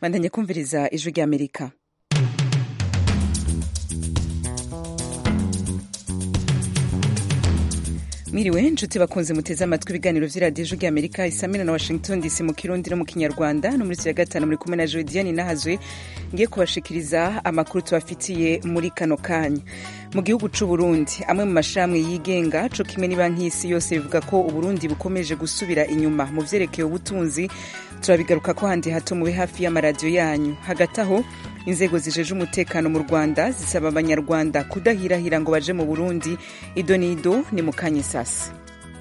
bandanye kumviriza ijwi ry'amerika mwiriwe nshuti bakunze muteze amatwi ibiganiro vy'iradiyo ijwi ry'amerika isamina na washington dc mu kirundi no mu kinyarwanda no muri ya gatanu muri kumwe na jodiane nahazwe ngiye kubashikiriza amakuru tubafitiye muri kano kanya mu gihugu c'u Burundi amwe mu mashirahamwe yigenga co kimwe n'ibanki y'isi yose bivuga ko uburundi bukomeje gusubira inyuma mu vyerekeye ubutunzi turabigaruka ko handi hato mube hafi y'amaradiyo yanyu hagati aho inzego zijeje umutekano mu rwanda zisaba abanyarwanda kudahirahira ngo baje mu burundi ido n'ido ni mu kanya sasa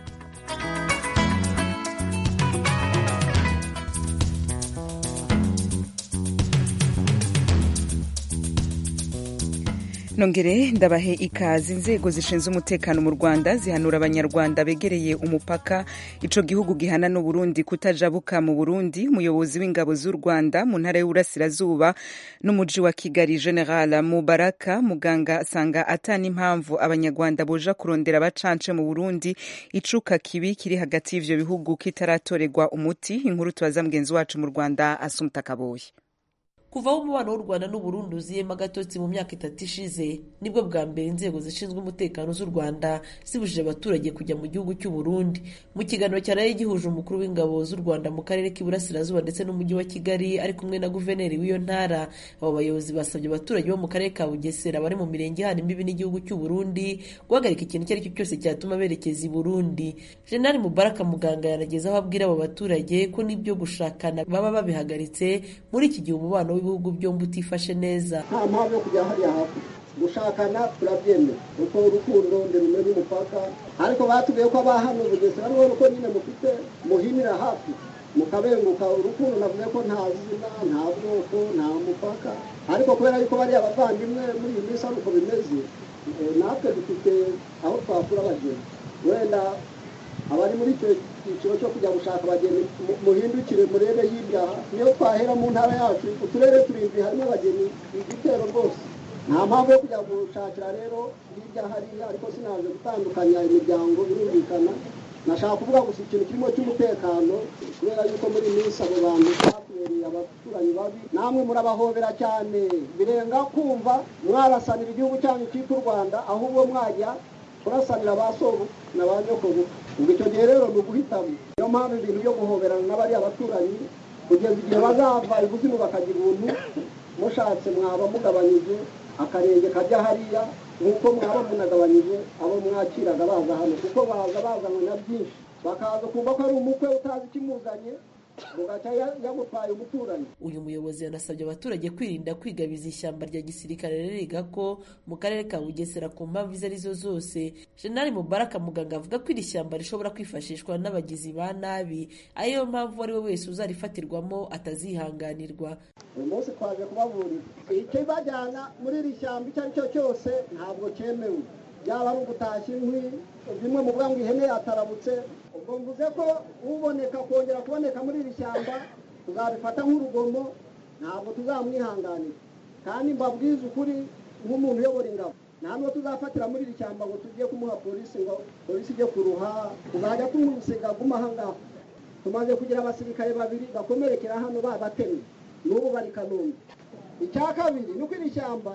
nongere ndabahe ikaze inzego zishinzwe umutekano mu rwanda zihanura abanyarwanda begereye umupaka ico gihugu gihana n'uburundi kutajabuka mu burundi umuyobozi w'ingabo z'u rwanda mu ntara y'uburasirazuba n'umuji wa kigali general mubaraka muganga asanga ata n'impamvu abanyarwanda boja kurondera abacance mu burundi icuka kibi kiri hagati y'ivyo bihugu kitaratorerwa umuti inkuru tubaza mugenzi wacu mu rwanda asumta kaboyi kuva aho umubano w'u rwanda n'uburundi uziyemo agatotsi mu myaka itatu ishize nibwo bwa mbere inzego zishinzwe umutekano z'u rwanda zibujije abaturage kujya mu gihugu cy'u burundi mu kiganiro cyaraye gihuje umukuru w'ingabo z'u rwanda mu karere k'iburasirazuba ndetse n'umujyi wa kigali ari kumwe na guverineri w'iyo ntara abo bayobozi basabye abaturage bo mu karere ka bugesera bari mu mirenge ihana imbibi n'igihugu cy'u burundi guhagarika ikintu icyo ari cyo cyose cyatuma berekeza i burundi jenerali mubaraka muganga yanageze aho abwira abo baturage ko n'ibyo gushakana baba babihagaritse muri iki gihe umubano w'ibihugu byombi utifashe neza nta mpamvu yo kujya hariya hafi gushakana turabyemera kuko urukundo ndirumwe n'umupaka ariko batubwiye ko abahano bugesera ariho uko nyine mufite muhinira hafi mukabenguka urukundo navuze ko nta zina nta bwoko nta mupaka ariko kubera yuko bari abavandimwe muri iyi minsi ari uko bimeze natwe dufite aho twakura abageni wenda abari muri icyo cyiciro cyo kujya gushaka abageni muhindukire murebe hirya niyo twahera mu ntara yacu uturere turindwi harimo abageni igitero rwose nta mpamvu yo kujya gushakira rero hirya hariya ariko sinaje gutandukanya imiryango birumvikana nashaka kuvuga gusa ikintu kirimo cy'umutekano kubera yuko muri iyi minsi abo bantu batubereye abaturanyi babi namwe murabahobera cyane birenga kumva mwarasanira igihugu cyanyu cyitwa u rwanda ahubwo mwajya kurasanira ba sobu na ba nyokobu ubwo icyo gihe rero ni uguhitamo niyo mpamvu ibintu byo guhoberana n'abariya baturanyi kugeza igihe bazava ibuzimu bakagira ubuntu mushatse mwaba mugabanyije akarenge kajya hariya nk'uko mwaba munagabanyije abo mwakiraga baza hano kuko baza bazanywe na byinshi bakaza kumva ko ari umukwe utazi ikimuzanye ugaca yamutwaye umuturanyi uyu muyobozi yanasabye abaturage kwirinda kwigabiza ishyamba rya gisirikare ririga ko mu karere ka bugesera ku mpamvu izo arizo zose jenali mubaraka muganga avuga ko iri shyamba rishobora kwifashishwa n'abagizi ba nabi ariyo mpamvu uwo ari we wese uzarifatirwamo atazihanganirwa uyu munsi twaje kubaburira icyo bajyana muri iri shyamba icyo ari cyo cyose ntabwo cyemewe byaba ari ugutashya inkwi bimwe mu ngo ihene yatarabutse ubwo mvuze ko uboneka kongera kuboneka muri iri shyamba tuzabifata nk'urugomo ntabwo tuzamwihanganira kandi mbabwize ukuri nk'umuntu uyobora ingabo nta n'uwo tuzafatira muri iri shyamba ngo tujye kumuha polisi ngo polisi ijye kuruha tuzajya tumusiga aguma aha ngaha tumaze kugira abasirikare babiri bakomerekera hano babatemye n'ubu bari kanombe icya kabiri ni uko iri shyamba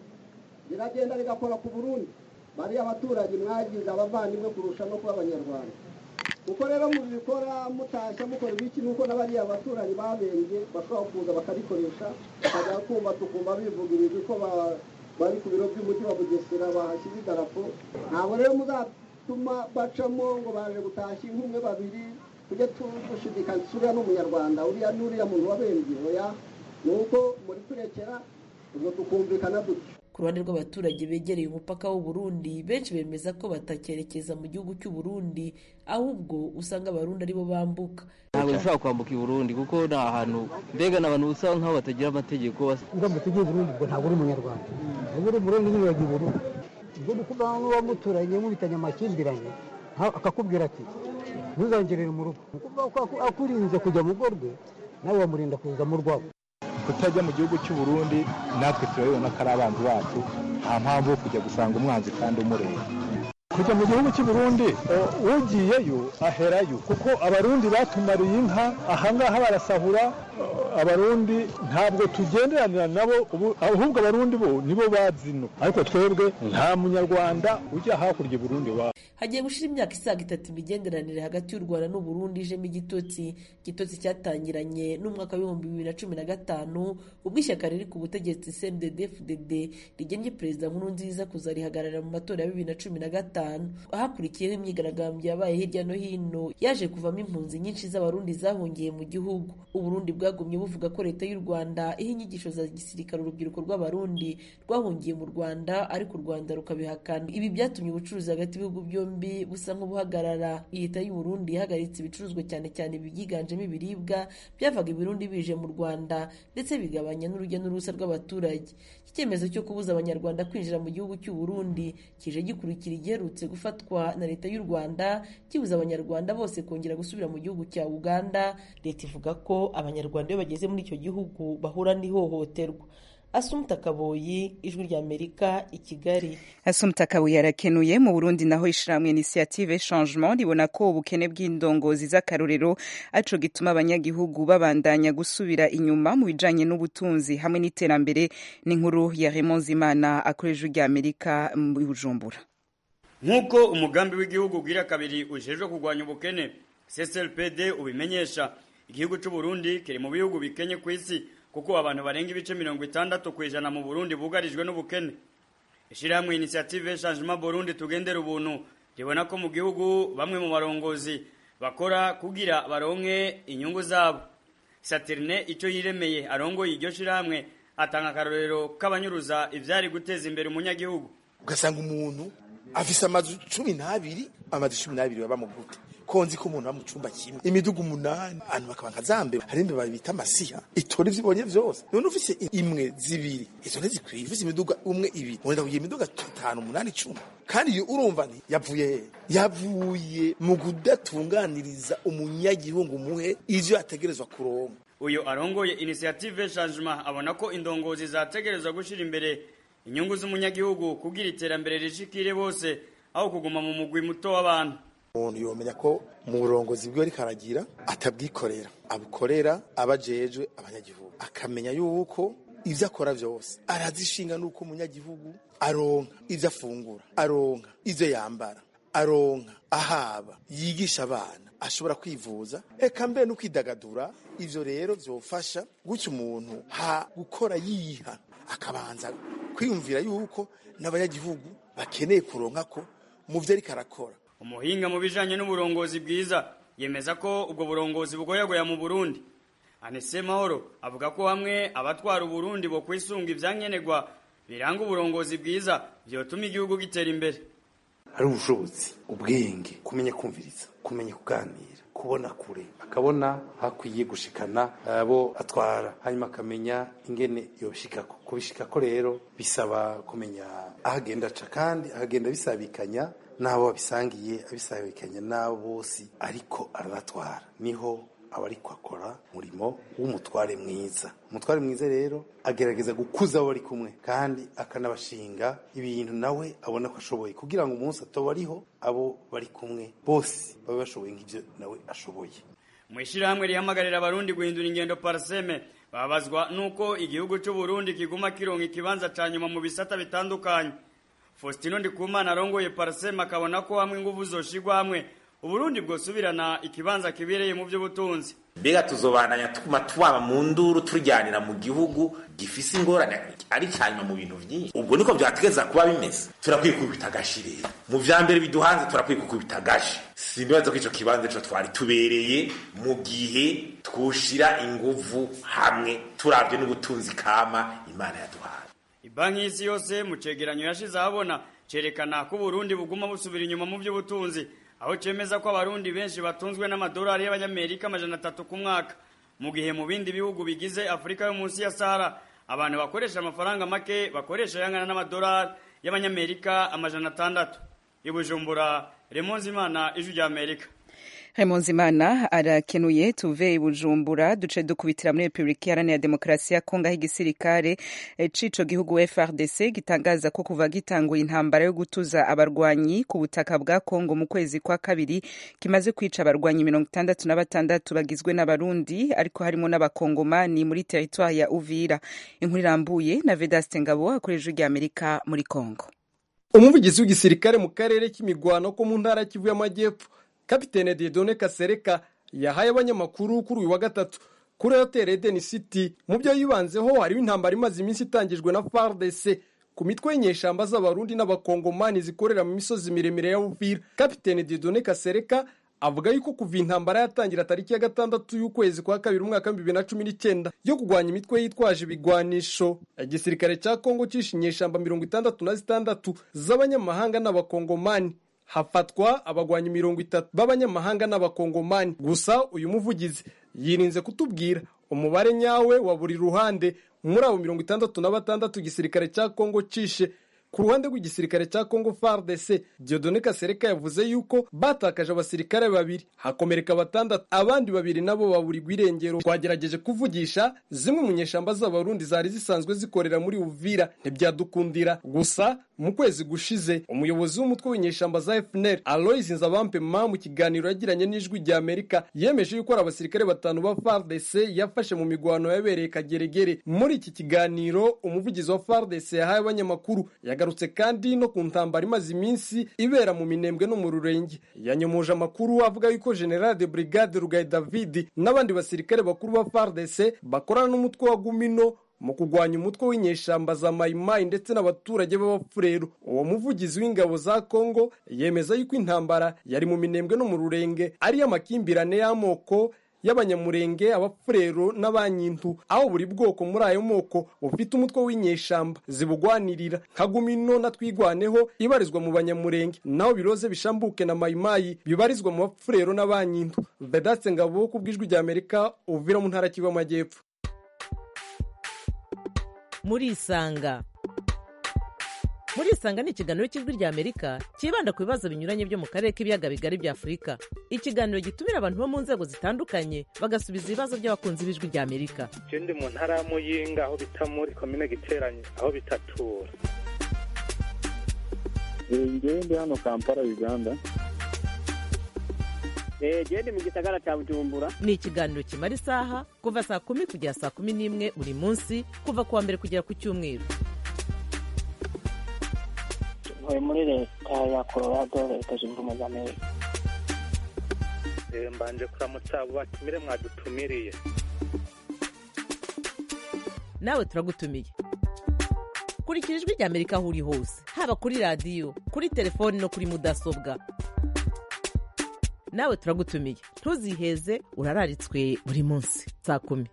riragenda rigakora ku burundi bariya abaturage mwagize abavandimwe kurusha no kuba abanyarwanda kuko rero mubikora mutashya mukora ibiki nuko n'abariya abaturanyi babembye bashobora kuza bakarikoresha bakajya kumva tukumva bivuga ibintu ko bari ku biro by'umujyi wa bugesera bahashyize idarapo ntabwo rero muzatuma bacamo ngo baje gutashya inkumwe babiri tujye dushidikanya uriya ni umunyarwanda uriya n'uriya muntu wabembye oya ni uko muri turekera ubwo tukumvikana dutyo ku ruhande rw'abaturage begereye umupaka w'u Burundi benshi bemeza ko batakerekeza mu gihugu cy'u Burundi ahubwo usanga abarundi aribo bambuka ntabwo dushobora kwambuka i Burundi kuko ni ahantu mbega ni abantu usa nk'aho batagira amategeko uramutse ugiye Burundi ubwo ntabwo uri umunyarwanda uba uri Burundi nyine uragiye Burundi ubwo ni kuba n'uwamuturanye mubitanye amakimbirane akakubwira ati ntuzangerere mu rugo akurinze kujya mu rugo rwe nawe wamurinda kuza mu rwabo kutajya mu gihugu cy'u Burundi natwe turabibona ko ari abanzi bacu nta mpamvu yo kujya gusanga umwanzi kandi umureba kujya mu gihugu cy'i Burundi uh, ugiyeyo aherayo kuko abarundi batumariye inka ahangaha barasahura uh, abarundi ntabwo tugenderanira nabo ubu- ahubwo abarundi bo nibo bazino ariko twebwe nta munyarwanda ujya hakurya i Burundi wa hagiye gushira imyaka isaga itatu imigenderanire hagati y'u rwanda n'uburundi ijemo igitotsi igitotsi cyatangiranye n'umwaka w'ibihumbi bibiri na cumi na gatanu ubwo ishyaka riri ku butegetsi cndd fdd rigennye perezida nkurunziza kuzarihagararira mu matora ya bibiri na cumi na gatanu ahakurikiyeho imyigaragambyo yabaye hirya no hino yaje kuvamo impunzi nyinshi z'abarundi zahungiye mu gihugu uburundi bwagumye buvuga ko leta y'u rwanda iha inyigisho za gisirikare urubyiruko rw'abarundi rwahungiye mu rwanda ariko u rwanda rukabihakana ibi byatumye ubucuruzi hagati y'ibihugu byombi busa nk'ubuhagarara leta y'u Burundi yahagaritse ibicuruzwa cyane cyane ibyiganjemo ibiribwa byavaga i Burundi bije mu Rwanda ndetse bigabanya n'urujya n'uruza rw'abaturage iki cyemezo cyo kubuza abanyarwanda kwinjira mu gihugu cy'u Burundi kije gikurikira igiherutse gufatwa na leta y'u Rwanda kibuza abanyarwanda bose kongera gusubira mu gihugu cya Uganda leta ivuga ko abanyarwanda iyo bageze muri icyo gihugu bahura n'ihohoterwa Asumta Kaboyi ijwi ry'Amerika i Kigali Asumta Kabuye arakenuye mu Burundi naho ishirahamwe Initiative Changement ribona ko ubukene bw'indongozi z'akarorero aco gituma abanyagihugu babandanya gusubira inyuma mu bijanye n'ubutunzi hamwe n'iterambere n'inkuru ya Raymond Zimana akoresha rya Amerika mu Bujumbura nk'uko umugambi w'igihugu ugira kabiri ujejwe kurwanya ubukene CSLPD ubimenyesha igihugu cy'u Burundi kiri mu bihugu bikenye ku isi kuko abantu barenga ibice mirongo itandatu ku ijana mu Burundi bugarijwe n'ubukene ishirahamwe Initiative Changement Burundi tugendera ubuntu ribona ko mu gihugu bamwe mu barongozi bakora kugira baronke inyungu zabo Saterne icyo yiremeye arongoye iryo shirahamwe atanga akarorero k'abanyuruza ivyari guteza imbere umunyagihugu ugasanga umuntu afise amazu cumi n'abiri amazu cumi n'abiri baba mu gute konzi ko umuntu aba mu cumba kimwe imidugu umunani abantu bakaba nka zambe hari imbeba bita amasiha itora ivyo ibonye vyose none ufise imwe zibiri izo ntizikwiye ufise imiduga umwe ibiri wenda kugira imiduga itanu umunani icumi kandi iyo urumva nti yavuye he yavuye mu kudatunganiriza umunyagihugu muhe ivyo ategerezwa kuronka uyu arongoye initiative changement abona ko indongozi zategerezwa gushira imbere inyungu z'umunyagihugu kugira iterambere rishikire bose aho kuguma mu mugwi muto w'abantu umuntu yomenya ko mu burongozi bwiwe ariko aragira atabwikorera abukorera abajejwe abanyagihugu akamenya yuko ivyo akora vyose arazishinga nuko umunyagihugu aronka ivyo afungura aronka ivyo yambara aronka ahaba yigisha abana ashobora kwivuza eka mbere no kwidagadura ivyo rero vyofasha gutyo umuntu ha gukora yiha akabanza kwiyumvira yuko n'abanyagihugu bakeneye kuronka ko mu vyo ariko arakora umuhinga mu bijanye n'uburongozi bwiza yemeza ko ubwo burongozi bugoyagoya mu Burundi Anese Mahoro avuga ko hamwe abatwara Uburundi bo kwisunga ivyankenerwa biranga uburongozi bwiza vyotuma igihugu gitera imbere hari ubushobozi ubwenge kumenya kumviriza kumenya kuganira kubona kure akabona hakwiye gushikana abo atwara hanyuma akamenya ingene yoshikako kubishikako rero bisaba kumenya aho agenda aca kandi ahagenda bisabikanya n'abo babisangiye abisabikanya n'abo bose ariko arabatwara niho aba ariko akora umurimo w'umutware mwiza umutware mwiza rero agerageza gukuza abo bari kumwe kandi akanabashinga ibintu nawe abona ko ashoboye kugira ngo umunsi atoba ariho abo bari kumwe bose babe bashoboye nk'ibyo nawe ashoboye mu ishyirahamwe rihamagarira abarundi guhindura ingendo paraseme babazwa n'uko igihugu cy'u Burundi kiguma kironka ikibanza ca nyuma mu bisata bitandukanye Faustino Ndikumana arongoye paraseme akabona ko hamwe ingufu zoshigwa hamwe Uburundi bwosubirana ikibanza kibereye mu by'ubutunzi mbega tuzobananya tuguma twaba mu nduru turyanira mu gihugu gifise ingorane ari cyanyuma mu bintu byinshi ubwo niko byategeza kuba bimeze turakwiye kubita agashi rero mu vya mbere biduhanze turakwiye kukubita agashi simbibaza ko ico kibanza ico twari tubereye mu gihe twoshira inguvu hamwe turavye n'ubutunzi kama imana yaduhaye Ibanki y'isi yose mu cegeranyo yashize ahabona cerekana ko Burundi buguma busubira inyuma mu by'ubutunzi aho cemeza ko abarundi benshi batunzwe n'amadolari y'abanyamerika amajana atatu ku mwaka mu gihe mu bindi bihugu bigize afurika yo munsi ya sahara abantu bakoresha amafaranga make bakoresha yangana n'amadolari y'abanyamerika amajana atandatu i bujumbura remonzi imana ijwi rya amerika Raymond Zimana arakenuye tuve i Bujumbura duce dukubitira muri Republika Iharanira Demokarasi ya Kongo aho igisirikare cico gihugu FRDC gitangaza ko kuva gitanguye intambara yo gutuza abarwanyi ku butaka bwa Kongo mu kwezi kwa kabiri kimaze kwica abarwanyi mirongo itandatu na batandatu bagizwe n'abarundi ariko harimo n'abakongomani muri teritwari ya Uvira inkuru irambuye na Vedaste Ngabo akoresha rya Amerika muri Kongo umuvugizi w'igisirikare mu karere k'imigwano ko mu ntara Kivu y'Amajyepfo kapitene Dieudonne Kasereka yahaye abanyamakuru kuri uyu wa gatatu kuri Hotel Eden City mu byo yibanzeho harimo intambara imaze iminsi itangijwe na FARDC ku mitwe y'inyeshamba z'abarundi n'abakongomani zikorera mu misozi miremire ya Uvira kapitene Dieudonne Kasereka avuga yuko kuva intambara yatangira tariki ya gatandatu y'ukwezi kwa kabiri umwaka w'ibihumbi bibiri na cumi n'icyenda yo kurwanya imitwe yitwaje ibigwanisho igisirikare cya kongo cishe inyeshamba mirongo itandatu na zitandatu z'abanyamahanga n'abakongomani hafatwa abagwanyi mirongo itatu b'abanyamahanga n'abakongomani gusa uyu muvugizi yirinze kutubwira umubare nyawe wa buri ruhande muri abo mirongo itandatu na batandatu igisirikare cya kongo cishe ku ruhande rw'igisirikare cya Congo FARDC Dieudonne Kasereka yavuze yuko batakaje abasirikare babiri hakomereka batandatu abandi babiri nabo baburirwa irengero twagerageje kuvugisha zimwe mu nyeshamba z'abarundi zari zisanzwe zikorera muri Uvira ntibyadukundira gusa mu kwezi gushize umuyobozi w'umutwe w'inyeshamba za FNL Aloys Nzabampema mu kiganiro yagiranye n'ijwi rya Amerika yemeje yuko ari abasirikare batanu ba FARDC yafashe mu migwano yabereye Kageregere muri iki kiganiro umuvugizi wa FARDC yahaye abanyamakuru yagarutse kandi no ku ntambara imaze iminsi ibera mu minembwe no mu rurenge yanyomoje amakuru avuga yuko General de Brigade Rugaye David n'abandi basirikare bakuru ba FARDC bakorana n'umutwe wa Gumino mu kurwanya umutwe w'inyeshamba za mayimayi ndetse n'abaturage b'abapfurero uwo muvugizi w'ingabo za kongo yemeza yuko intambara yari mu minembwe no mu rurenge ariyo amakimbirane y'amoko y'abanyamurenge abapfurero n'abanyintu aho buri bwoko muri ayo moko bufite umutwe w'inyeshamba zibugwanirira nka gumino na twigwaneho ibarizwa mu banyamurenge naho biroze bishambuke na mayimayi bibarizwa mu bapfurero n'abanyintu vedatse ngabo ku bw'ijwi rya amerika uvira mu ntara kivu y'amajyepfo murisanga murisanga ni ikiganiro cy'ijwi rya amerika cyibanda ku bibazo binyuranye byo mu karere k'ibiyaga bigari bya afurika ikiganiro gitumira abantu bo mu nzego zitandukanye bagasubiza ibibazo by'abakunzi b'ijwi rya amerika je ndi mu ntara ya muyinga aho bita muri komine giteranye aho bitatura ngewe ndi hano kampala uganda gende mu gisagara cya bujumbura ni ikiganiro kimara isaha kuva saa kumi kugera saa kumi n'imwe buri munsi kuva ku wa mbere kugera ku cyumweru ntuye muri leta ya colorado leta zunze ubumwe za amerika mbanje kuramutsa abo batumire mwadutumiriye nawe turagutumiye kurikira ijwi rya amerika aho uri hose haba kuri radiyo kuri telefoni no kuri mudasobwa nawe turagutumiye ntuziheze urararitswe buri munsi saa kumi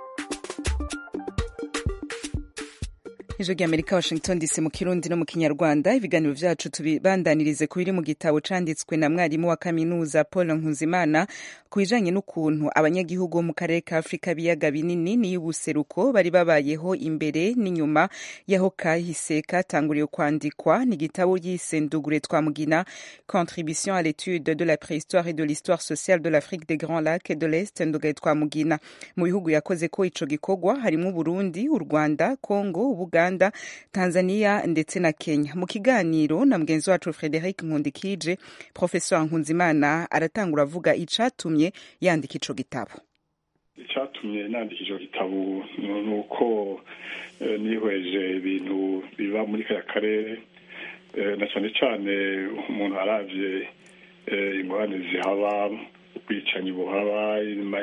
ijwi rya amerika washington dc mu kirundi no mu kinyarwanda ibiganiro vyacu tubibandanirize ku biri mu gitabo canditswe na mwarimu wa kaminuza paul nkuzimana ku bijanye n'ukuntu abanyagihugu bo mu karere ka afurika biyaga binini n'iy'ubuseruko bari babayeho imbere n'inyuma y'aho kahise katanguriye kwandikwa ni igitabo yise ndugure twamugina contribution à l'étude de la préhistoire et de l'histoire sociale de l'afrique des grands lacs et de l'est ndugure twamugina mu bihugu yakoze ko ico gikorwa harimo uburundi u rwanda congo ubuganda uganda tanzania ndetse na kenya mu kiganiro na mugenzi wacu frederic nkundikije professor nkunzimana aratangura avuga icatumye yandika ico gitabo icyatumye nandika icyo gitabo ni uko nihweje ibintu biba muri kaya karere na cyane cyane umuntu aravye ingorane zihaba ubwicanyi buhaba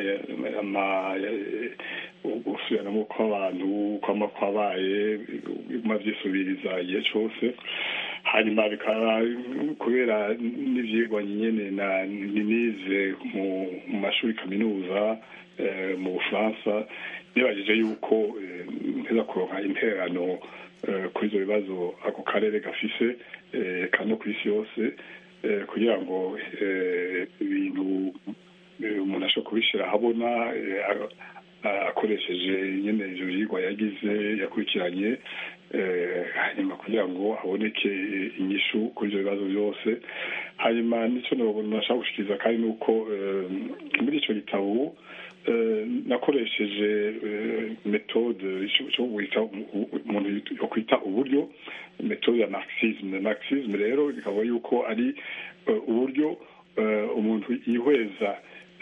gusubiranamo kw'abantu kwama kwabaye biguma vyisubiriza igihe cose hanyuma bikaba kubera n'ivyigwa nyene nize mu mashuri kaminuza mu bufaransa nibajije yuko nteza kuronka intererano kuri ivyo bibazo ako karere gafise kano kw'isi yose kugira ngo ibintu umuntu ashobora kubishira ahabona akoresheje nyene ivyo vyigwa yagize yakurikiranye hanyuma kugira ngo haboneke inyishu kuri ivyo bibazo byose hanyuma n'icyo nashaka gushikiriza kandi ni uko muri icyo gitabo nakoresheje metode cyo kwita umuntu yo kwita uburyo metode ya marxisme marxisme rero ikaba yuko ari uburyo umuntu yihweza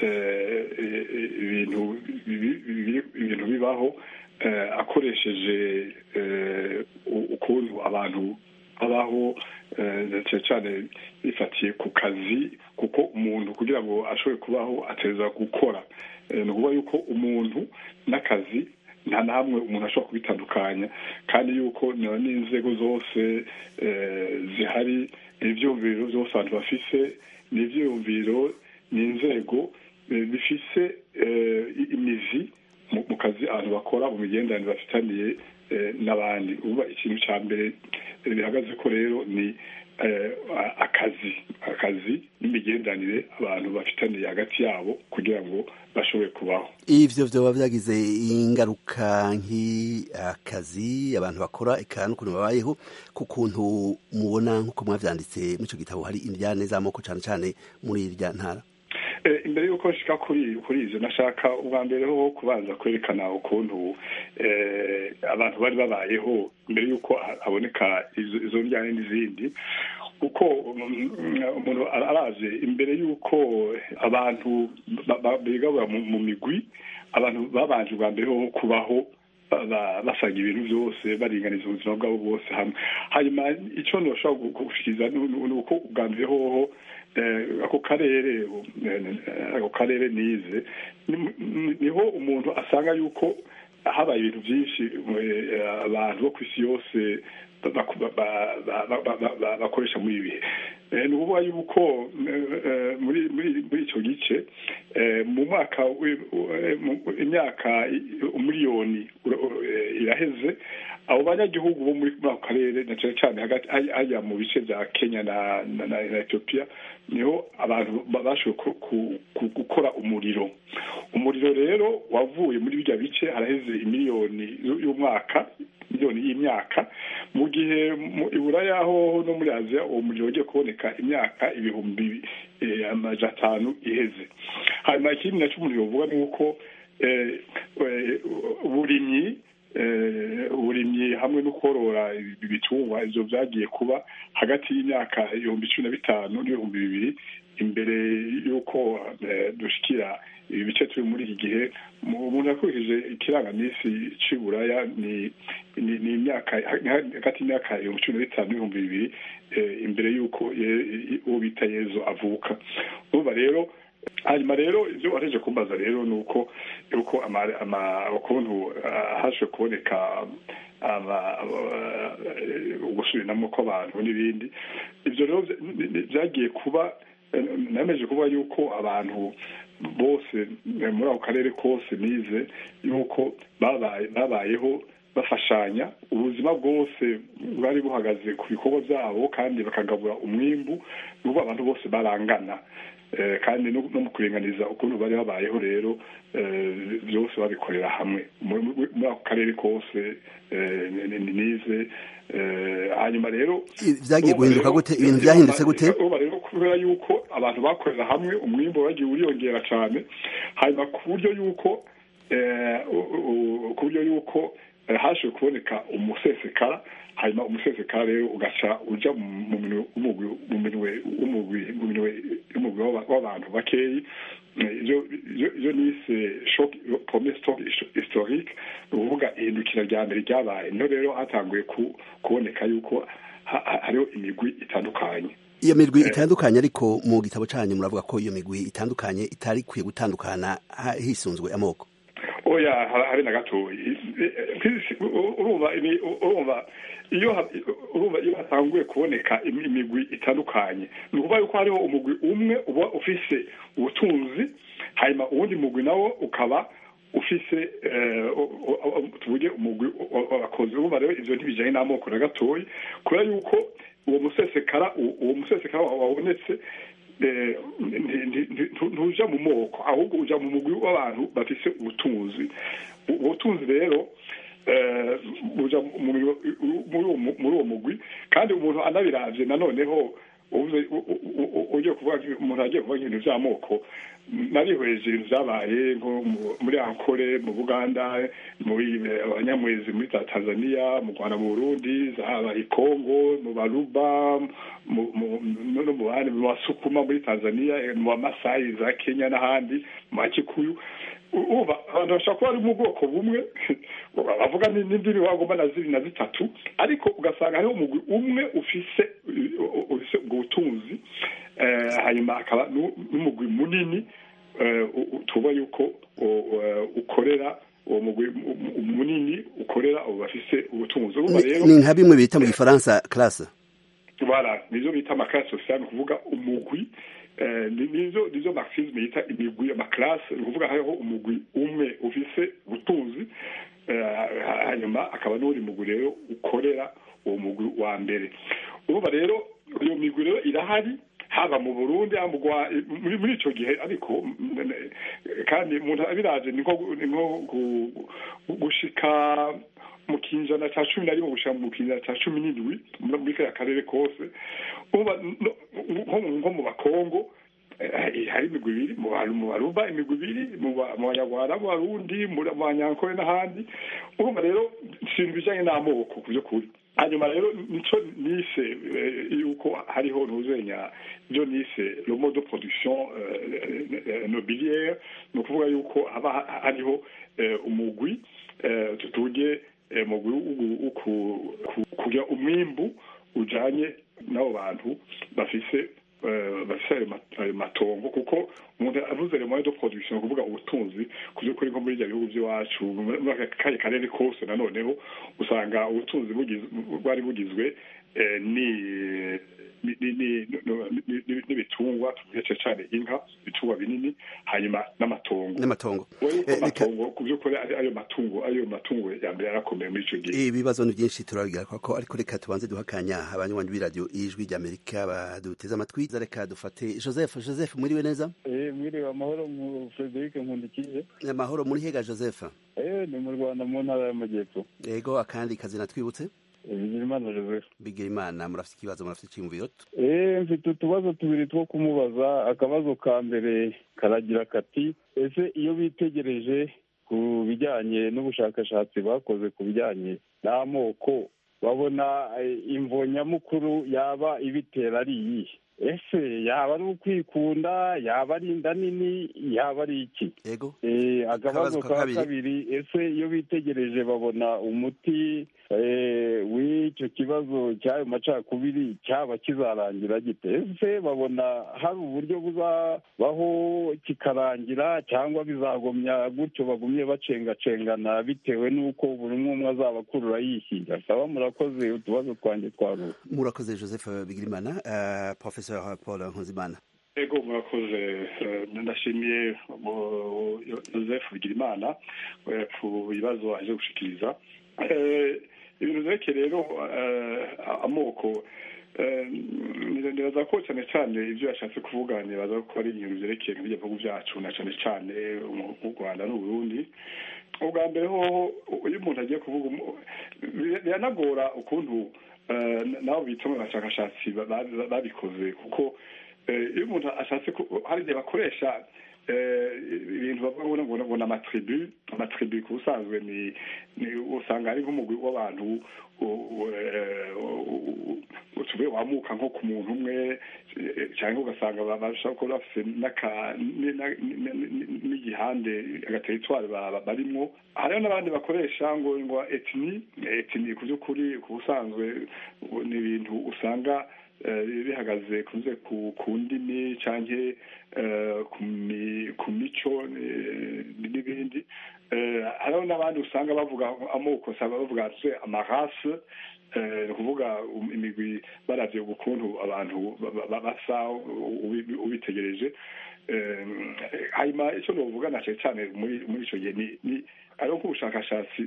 ibintu ibintu bibaho akoresheje ukuntu abantu babaho cyane cyane bifatiye ku kazi kuko umuntu kugira ngo ashobore kubaho ateza gukora ni ukuvuga yuko umuntu n'akazi nta na hamwe umuntu ashobora kubitandukanya kandi yuko n'inzego zose zihari ibyumviro byose abantu bafise ni ibyiyumviro ni inzego bifise imizi mu kazi abantu bakora mu migenderanire bafitaniye n'abandi uba ikintu cya mbere bihagaze ko rero ni akazi akazi n'imigenderanire abantu bafitaniye hagati yabo kugira ngo bashobore kubaho ivyo vyoba vyagize ingaruka nk'akazi abantu bakora eka n'ukuntu babayeho ku kuntu mubona nk'uko mwavyanditse muri ico gitabo hari indyane z'amoko cane cane muri irya ntara imbere y'uko nshika kuri kuri ivyo nashaka ubwa mbere ho kubanza kwerekana ukuntu abantu bari babayeho imbere y'uko haboneka izo njyane n'izindi kuko umuntu araje imbere y'uko abantu bigabura mu migwi abantu babanje ubwa mbere ho kubaho basanga ibintu byose baringaniza ubuzima bwabo bwose hamwe hanyuma icyo ntibashobora gushikiriza ni uko ubwa mbere hoho ako karere ako karere nize niho umuntu asanga yuko habaye ibintu byinshi abantu bo ku isi yose bakoresha muri ibi bihe ni ukuvuga yuko muri icyo gice mu mwaka imyaka umuriyoni iraheze abo banyagihugu bo muri ako karere na cyane cyane hagati hajya mu bice bya kenya na etiyopiya niho abantu bashoboye gukora umuriro umuriro rero wavuye muri bijya bice haraheze imiliyoni y'umwaka miliyoni y'imyaka mu gihe iburaya ho no muri aziya uwo muriro wagiye kuboneka imyaka ibihumbi amajana atanu iheze hanyuma ikindi nacyo umuntu yovuga ni uko uburimyi uburimyi hamwe no korora ibitungwa ibyo byagiye kuba hagati y'imyaka ibihumbi cumi na bitanu n'ibihumbi bibiri imbere y'uko dushyikira ibi bice turi muri iki gihe umuntu yakurikije ikirangaminsi cy'iburaya ni ni imyaka hagati y'imyaka ibihumbi cumi na bitanu n'ibihumbi bibiri imbere y'uko uwo bita yezu avuka urumva rero hanyuma rero ibyo wareje kumbaza rero ni uko uko ukuntu haje kuboneka ugusubiranamo kw'abantu n'ibindi ibyo rero byagiye kuba nameje kuvuga yuko abantu bose muri ako karere kose nize yuko babayeho bafashanya ubuzima bwose bwari buhagaze ku bikorwa byabo kandi bakagabura umwimbu n'ubu abantu bose barangana kandi no mu kuringaniza ukuntu bari babayeho rero byose babikorera hamwe muri ako karere kose nize hanyuma rero byagiye guhinduka gute ibintu byahindutse gute rero kubera yuko abantu bakorera hamwe umwimbo wagiye uriyongera cyane hanyuma ku buryo yuko ku buryo yuko haje kuboneka umusesekara hanyuma umusesekara rero ugaca uja mu minwe w'umugwi w'abantu bakeyi iyo nise pome stock historique ni ukuvuga ihindukira rya mbere ryabaye niho rero hatanguye kuboneka yuko hariho imigwi itandukanye iyo migwi itandukanye ariko mu gitabo cyanyu muravuga ko iyo migwi itandukanye itari ikwiye gutandukana hisunzwe amoko oya habe na gatoya urumva urumva iyo urumva iyo hatanguye kuboneka imigwi itandukanye ni ukuvuga yuko hariho umugwi umwe uba ufise ubutunzi hanyuma uwundi mugwi nawo ukaba ufise tuvuge umugwi w'abakozi urumva rero ivyo ntibijanye n'amoko na gatoya kubera yuko uwo musesekara uwo musesekara wabonetse ntuja mu moko ahubwo uja mu mugwi w'abantu bafise ubutunzi ubutunzi rero buja muri uwo mugwi kandi umuntu anabiravye nanoneho uvuze u- u- u- ugiye kuvuga umuntu agiye kuvuga ibintu by'amoko narihweje ibintu byabaye nko mu- muri ankore mu buganda muri abanyamwezi muri za tanzania mu rwanda mu burundi zaba i kongo mu baruba mu- mu- no no mu bandi mu basukuma muri tanzania eh, mu bamasayi za kenya n'ahandi mu bakikuyu U- uba abantu bashobora kuba bari mu bwoko bumwe bavuga ni- n'indimi wagomba na zibiri na zitatu ariko ugasanga hariho umugwi umwe ufise u- ufise ubwo butunzi eh, hanyuma akaba nu- n'umugwi munini eh, u- u- tuba yuko u- eh, ukorera uwo mugwi mu- mu- munini ukorera abo bafise ubutunzi urumva rero ni nka bimwe bita mu gifaransa classe voilà nizo bita amakarasi sosiyali ni ukuvuga umugwi eh, ni- nizo nizo marxisme yita imigwi amakarasi ni ukuvuga hariho umugwi umwe ufise ubutunzi eh, hanyuma akaba n'uri mugwi rero ukorera uwo mugwi wa mbere urumva rero iyo migwi rero irahari haba mu burundi haba mu Rwa- muri muri ico gihe ariko mm, eh, kandi umuntu abiraje ni nko ni nko gu- gu- gushika mu kinjana ca cumi na rimwe gushika mu kinjana ca cumi n'indwi muri muri kariya karere kose uba no- nko mu- nko mu bakongo eh, hari imigwi ibiri mu Baru- mu baruba imigwi ibiri mu Ba- mu banyarwanda mu barundi mu banyankore n'ahandi urumva rero ikintu bijanye n'amoko ku by'ukuri hanyuma rero nico nise eh, yuko hariho ntuzenya ibyo nise le mode de production eh, eh, nobiliaire ni ukuvuga yuko haba ha- hariho eh, umugwi eh, tutuge eh, umugwi wo- wo ku- ku- kugira umwimbu ujanye n'abo bantu bafise eh, bafise ayo ma- ayo matongo kuko umuntu avuze le moyen de production ni ukuvuga ubutunzi ku by'ukuri nko muri ibyo bihugu by'iwacu muri muri aka kariya karere kose nanoneho usanga ubutunzi bugiz- bwari bugizwe eh, ni ni- ni- ni- no- ni- ni- n'ibitungwa tuvuge cyane inka ibitungwa binini hanyuma n'amatongo n'amatongo Wowe yuko Eh, reka- amatongo ku by'ukuri ari ayo matungo ayo matungo ya mbere yarakomeye muri icyo gihe ibibazo ni byinshi turabigaruka ko ariko reka tubanze duhakanya abanywanyi b'iradiyo ijwi ry'amerika baduteze amatwi reka dufate joseph joseph mwiriwe neza Eh, mwiriwe amahoro mu Frederic Nkundikije. amahoro muri hega joseph Eh, ni mu Rwanda mu ntara y'Amajyepfo. yego akandi kazina twibutse Eh, Bigirimana Joseph. bigirimana murafite ikibazo murafite icyiyumviro Eh, mfite utubazo tubiri two kumubaza. Akabazo ka mbere karagira kati ese iyo bitegereje ku bijyanye n'ubushakashatsi bakoze ku bijyanye n'amoko babona eh, imvo nyamukuru yaba ibitera ari iyihe ese yaba ari ukwikunda yaba ari inda nini yaba ari iki yego Eh, akabazo Akabazo ka ka kabiri. kabiri ese iyo bitegereje babona umuti eh, w'icyo kibazo cy'ayo macakubiri cyaba kizarangira gite ese babona hari uburyo buzabaho kikarangira cyangwa bizagumya gutyo bagumye bacengacengana bitewe n'uko buri umwe umwe azaba akurura yishyira saba murakoze utubazo twanjye twaruwe murakoze joseph bigirimana uh, professeur paul nkunzimana ego murakoze eh, ndashimiye mu- joseph bigirimana eh, ku bibazo aje gushikiriza Eh, ibintu vyerekeye rero eh, amoko eh, nibaza ko cyane cyane ibyo yashatse kuvuga nibaza ko ari ibintu vyerekeye nk'ibyo bihugu byacu na cyane cyane mu mu rwanda n'uburundi ubwa mbere hoho iyo umuntu agiye kuvuga umu- bi- biranagora ukuntu eh, nabo bita mu bashakashatsi ba- ba- babikoze kuko eh, iyo umuntu ashatse ku- hari igihe bakoresha eh, ibintu bavuga ngo ngo ni amatribu amatribu ku busanzwe ni ni usanga ari nk'umugwi w'abantu u- u- eh, u- u- tuvuye wamuka nko ku muntu umwe eh, cyangwa ugasanga ba- bashobora kuba bafite n'aka- ni- na- ni- ni- ni- n'igihande agateritwari ba- ba- barimwo hariho n'abandi bakoresha ngo ngo etini etini ku by'ukuri ku busanzwe u- ni ibintu usanga eh, bihagaze kunze ku ku ndimi canke eh, ku mi- ku mico eh, n'ibindi Eh, hariho n'abandi usanga bavuga amoko usanga bavuga se amarase eh, ni ukuvuga um- imigwi baravye ukuntu abantu ba- ba- basa ubi- ubitegereje Eh, hanyuma icyo novuga na cane cane muri muri ico gihe ni ni hariho nk'ubushakashatsi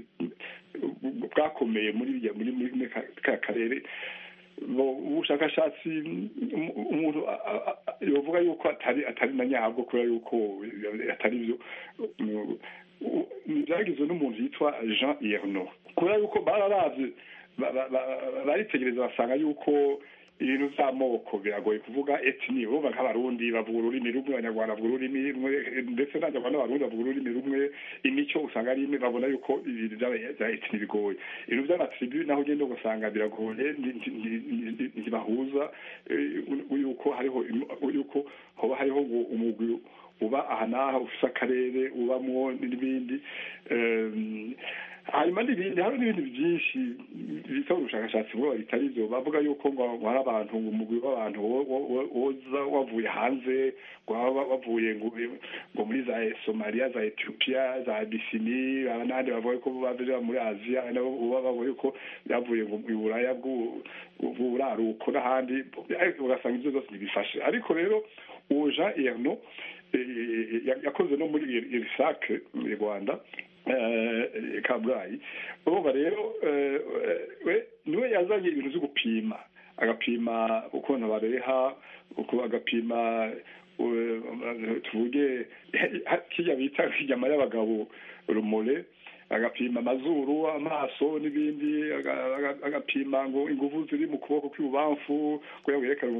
bwakomeye muri birya- muri muri muri ka ka karere bo- ubushakashatsi um- umuntu a- a- a- yovuga yuko atari atari na nyabwo kubera yuko atari byo Um, u- byagizwe n'umuntu yitwa jean yerno kubera yuko bararavye ba- ba- ba- baritegereza basanga yuko ibintu vy'amoko biragoye kuvuga etni urumva nk'abarundi bavuga ururimi rumwe abanyarwanda bavuga ururimi rumwe ndetse n'abanyarwanda n'abarundi bavuga ururimi rumwe imico usanga ari imwe babona yuko ibintu vy'aba- vya etni bigoye ibintu vy'amatribu naho ugenda ugasanga biragoye ndi- ndi- ndi- ndi- ntibahuza eh, yuko hariho im- yuko hoba hariho ngo umugwi uba aha n'aha ufise akarere ubamwo n'ibindi Em, hanyuma n'ibindi hari n'ibindi byinshi bisa ubushakashatsi bwo bitari byo bavuga yuko ngo ngo hari abantu ngo umugwi w'abantu wo- wo- wo- woza wavuye hanze ngo baba bavuye ngo ngo muri za somaliya za etiyopiya za abisini n'abandi bavuga ko bavuye muri aziya hari nabo baba bavuga yuko byavuye ngo mu buraya bw'u- bw'uburaruko n'ahandi ariko ugasanga ibyo byose ntibifashe ariko rero uwo jean erno eh, ya- yakoze no muri irisake mu rwanda eh, kabgayi urumva rero eh, we niwe yazanye ibintu byo gupima agapima ukuntu bareha uko agapima eh, tuvuge kirya bita inyama y'abagabo rumore agapima amazuru amaso n'ibindi aga- aga- agapima ngo ingufu ziri mu kuboko kw'ibubamfu kugira ngo yerekane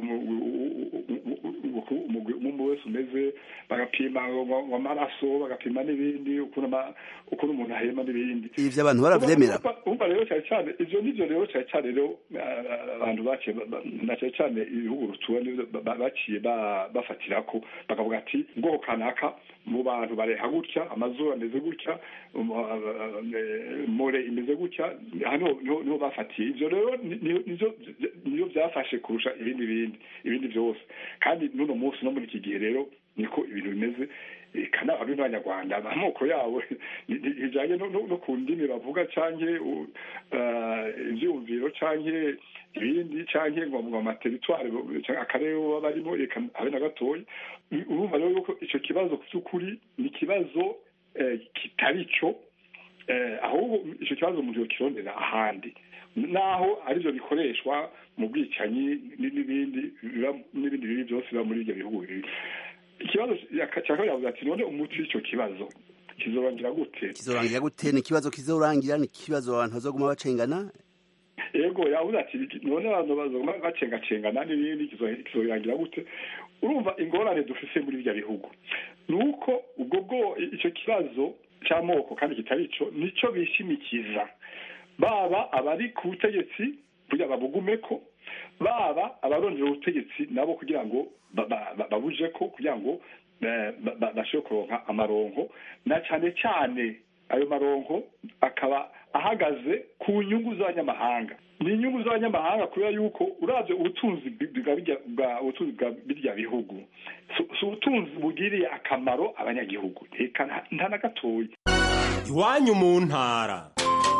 umuntu wese umeze bagapima ngo- ngo ngo amaraso bagapima n'ibindi ukuntu ama- ukuntu umuntu ahema n'ibindi ivyo abantu baravyemera Urumva- urumva rero cyane cyane ivyo nivyo rero cyane cyane rero eh, abantu baciye ba- ba- na cyane cyane ibihugu rutuwe nivyo ba- ba- baciye ba- bafatirako bakavuga ati ubwoko kanaka mu bantu bareha gutya amazuru ameze gutya um, eh, more imeze gutya hano niho niho bafatiye ivyo rero ni- ni- nivyo niyo byafashe kurusha ibindi bindi ibindi byose kandi n'uno munsi no muri iki gihe rero niko ibintu bimeze kana abarundi n'abanyarwanda amoko yabo bijanye no, no, no ku ndimi bavuga canke u- eh, ivyumviro canke ibindi canke ngo ngo amateritware canke akarere baba barimo reka habe na gatoya urumva rero yuko ico kibazo ku vy'ukuri ni ikibazo eh, kitari cyo eh, ahubwo icyo kibazo umuntu yokirondera ahandi naho aribyo bikoreshwa mu bwicanyi n- n'ibindi biba- n'ibindi bibi byose biba muri ibyo bihugu bibiri ikibazo cya kabiri yavuze ati none umuti w'icyo kibazo kizorangira gute kizorangira gute ni ikibazo kizorangira ni ikibazo abantu bazoguma bacengana yego yavuze ati none abantu bazoguma bacengacengana n'ibindi kizo- kizorangira gute urumva ingorane dufise muri ibyo bihugu ni uko ubwo bwo icyo kibazo cy'amoko kandi kitari cyo nicyo bishimikiza baba abari ku butegetsi kugira babugume ko baba abarondera ubutegetsi nabo kugira ngo ba- ba- ba- babuje ko kugira ngo eh, ba- ba- bashobore kuronka amaronko na cyane cyane ayo maronko akaba ahagaze ku nyungu z'abanyamahanga ni inyungu z'abanyamahanga kubera yuko uravye ubutunzi bwa birya- bwa ubutunzi bwa birya bihugu si si ubutunzi bugiriye akamaro abanyagihugu reka nta- nta na gatoya iwanyu mu ntara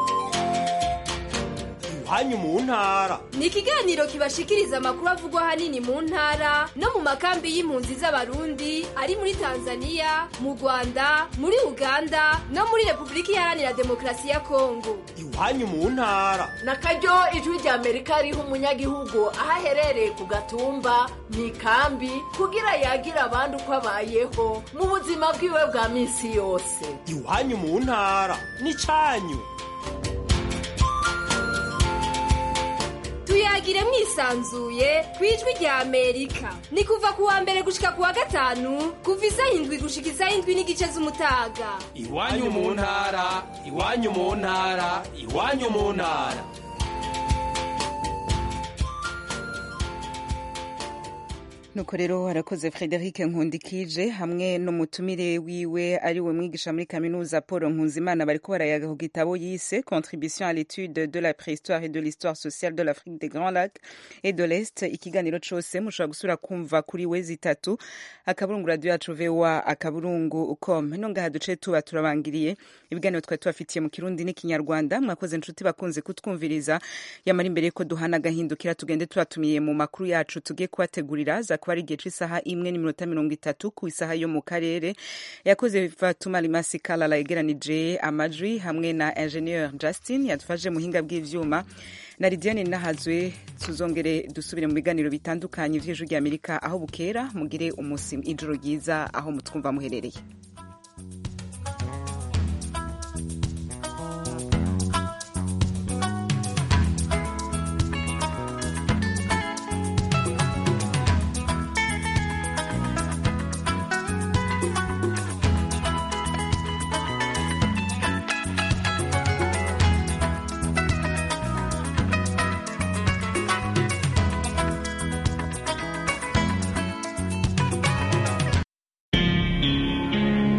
iwanyu mu ntara ni ikiganiro kibashikiriza amakuru avugwa ahanini mu ntara no mu makambi y'impunzi z'abarundi ari muri tanzania mu rwanda muri uganda no muri repubulika iharanira demokarasi ya kongo iwanyu mu ntara na karyo ijwi rya amerika riha umunyagihugu aho aherereye ku gatumba mu ikambi kugira yagira abandi uko abayeho mu buzima bwiwe bwa minsi yose iwanyu mu ntara n'icanyu tuyagire mwisanzuye ku ijwi rya amerika ni kuva ku wa mbere gushika ku wa gatanu kuva isaha indwi gushika isaha indwi n'igice z'umutaga iwanyu mu ntara iwanyu mu ntara iwanyu mu ntara nuko rero harakoze frederic nkundikije hamwe n'umutumire wiwe ari we mwigisha muri kaminuza paul nkunzimana bariko barayaga ku gitabo yise contribution à l'étude de la préhistoire et de l'histoire sociale de l'afrique des grands lacs et de l'est ikiganiro cose mushobora gusubira kumva kuri we zitatu akaburungu radio yacu voa akaburungu com no ngaha duce tuba turabangiriye ibiganiro twari tubafitiye mu kirundi n'ikinyarwanda mwakoze inshuti bakunze kutwumviriza yamara imbere yuko duhana agahindukira tugende tubatumiye mu makuru yacu tugiye kubategurira za kuba ari igihe c'isaha imwe n'iminota mirongo itatu ku isaha yo mu karere yakoze fatuma limasi kalala yegeranije amajwi hamwe na ingenieur justin yadufashe muhinga bw'ivyuma na lidiane nahazwe tuzongere dusubire mu biganiro bitandukanye vy'ijwi ry'amerika aho bukera mugire umusi ijoro ryiza aho mutwumva muherereye